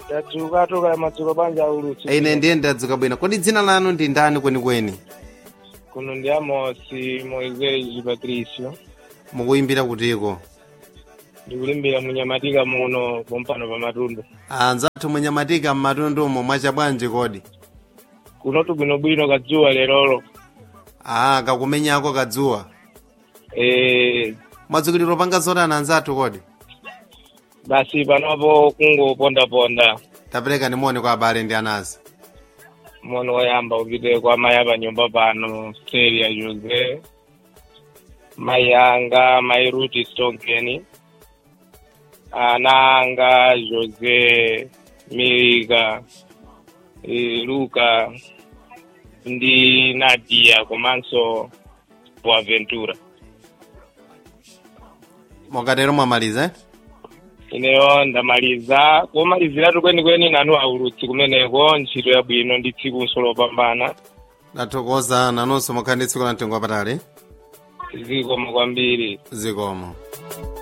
tadzuka toka madzuka banja ulutsi ine ndiye ndadzuka bwino kodi dzina lanu ndi ndani kwenikweni kuno ndi amosi moiseji patricio mukuyimbira kutiko ndikulimbira munyamatika muno pompano pa matundu anzathu munyamatika mmatundumo mwacha bwanji kodi kunotu bwinobwino kadzuwa lerolo aa kakumenyako kadzuwa e, mwadzukiliro panga zotani anzathu kodi basi panopo kungopondaponda tapereka nimoni kwa abale ndi anasi mono woyamba upite kwa mayi apa nyumba pano steria jose mayi anga mayi ruti stonkeni ana anga jose milika e, luka ndi nadia komanso boaventura mukatero mwamaliza eh? ineyo ndamaliza komaliziratu kwenikweni nanu aulutsi kumeneko ntchito yabwino ndi tsiku lopambana ndathokoza nanonso mukhale ndi tsiku la mtengo wapatali zikomo kwambiri zikomo